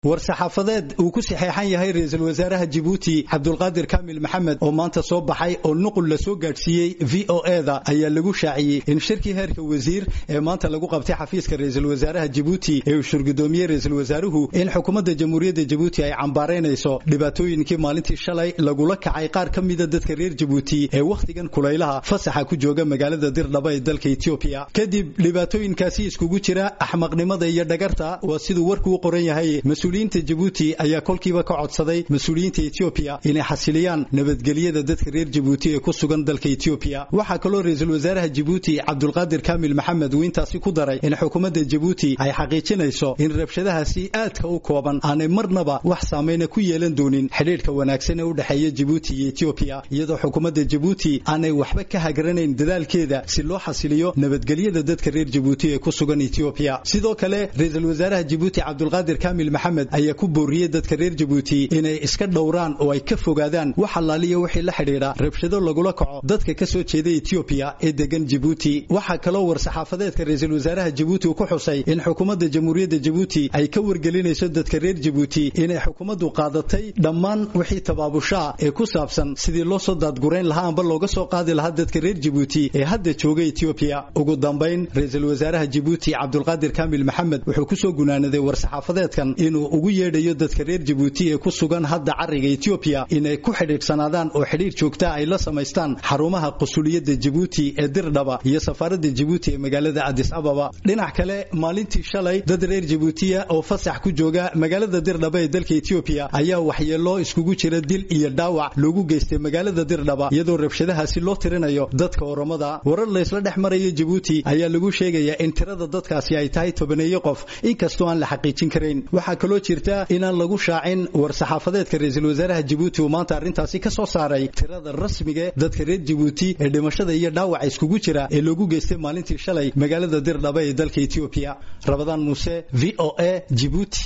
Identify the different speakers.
Speaker 1: war-saxaafadeed uu ku saxeexan yahay ra-iisul wasaaraha jibuuti cabdulqaadir kaamil maxamed oo maanta soo baxay oo nuqul la soo gaadhsiiyey v o eda ayaa lagu shaaciyey in shirkii heerka wasiir ee maanta lagu qabtay xafiiska ra-iisul wasaaraha jibuuti ee uu shurgudoomiyey ra-iisul wasaaruhu in xukuumadda jamhuuriyadda jibuuti ay cambaaraynayso dhibaatooyinkii maalintii shalay lagula kacay qaar ka mida dadka reer jibuuti ee wakhtigan kulaylaha fasaxa ku jooga magaalada dirdhaba ee dalka etoobiya kadib dhibaatooyinkaasi iskugu jira axmaqnimada iyo dhagarta waa siduu warku u qoran yahay mas-uuliyiinta jibuuti ayaa kolkiiba ka codsaday mas-uuliyiinta etoobiya inay xasiliyaan nabadgelyada dadka reer jibuuti ee ku sugan dalka etoobiya waxaa kaloo ra-iisul wasaaraha jibuuti cabdulqaadir kaamil maxamed uu intaasi ku daray in xukuumadda jibuuti ay xaqiijinayso in rabshadahaasi aadka u kooban aanay marnaba wax saamayna ku yeelan doonin xidhiidhka wanaagsan ee u dhexeeya jibuuti iyo etoobiya iyadoo xukuumadda jibuuti aanay waxba ka hagaranayn dadaalkeeda si loo xasiliyo nabadgelyada dadka reer jibuuti ee ku sugan etoobiya sidoo kale ra-iisul wasaaraha jibuuti cabdulqaadir kaamil maxamed ayaa ku booriyey dadka reer jibuuti inay iska dhowraan oo ay ka fogaadaan wax allaaliya wixii la xidhiidha rabshado lagula kaco dadka ka soo jeeda etoobiya ee degan jibuuti waxaa kaloo war-saxaafadeedka ra-iisul wasaaraha jibuuti uu ku xusay in xukuumadda jamhuuriyadda jibuuti ay ka wargelinayso dadka reer jibuuti inay xukuumaddu qaadatay dhammaan wixii tabaabushaa ee ku saabsan sidii loo soo daadgurayn lahaa amba looga soo qaadi lahaa dadka reer jibuuti ee hadda jooga etoobiya ugu dambayn ra-iisul wasaaraha jibuuti cabdulqaadir kaamil maxamed wuxuu kusoo gunaanaday war-saxaafadeedkan inuu ugu yeedhayo dadka reer jibuuti ee ku sugan hadda cariga etoobiya inay ku xidhiidhsanaadaan oo xidhiidh joogtaa ay la samaystaan xarumaha qusuliyadda jibuuti ee dirdhaba iyo safaaradda jibuuti ee magaalada adis ababa dhinac kale maalintii shalay dad reer jibuutiya oo fasax ku jooga magaalada dirdhaba ee dalka etoobiya ayaa waxyeeloo iskugu jira dil iyo dhaawac loogu geystay magaalada dirdhaba iyadoo rabshadahaasi loo tirinayo dadka oromada warar laysla dhex marayo jibuuti ayaa lagu sheegayaa in tirada dadkaasi ay tahay tobaneeyo qof inkastoo aan la xaqiijin karayn waxaa kaloo jirta inaan lagu shaacin war-saxaafadeedka ra-iisul wasaaraha jibuuti uu maanta arrintaasi ka soo saaray tirada rasmiga dadka reer jibuuti ee dhimashada iyo dhaawaca iskugu jira ee loogu geystay maalintii shalay magaalada dirdhaba ee dalka etoobiya rabadaan muuse v o a jibuuti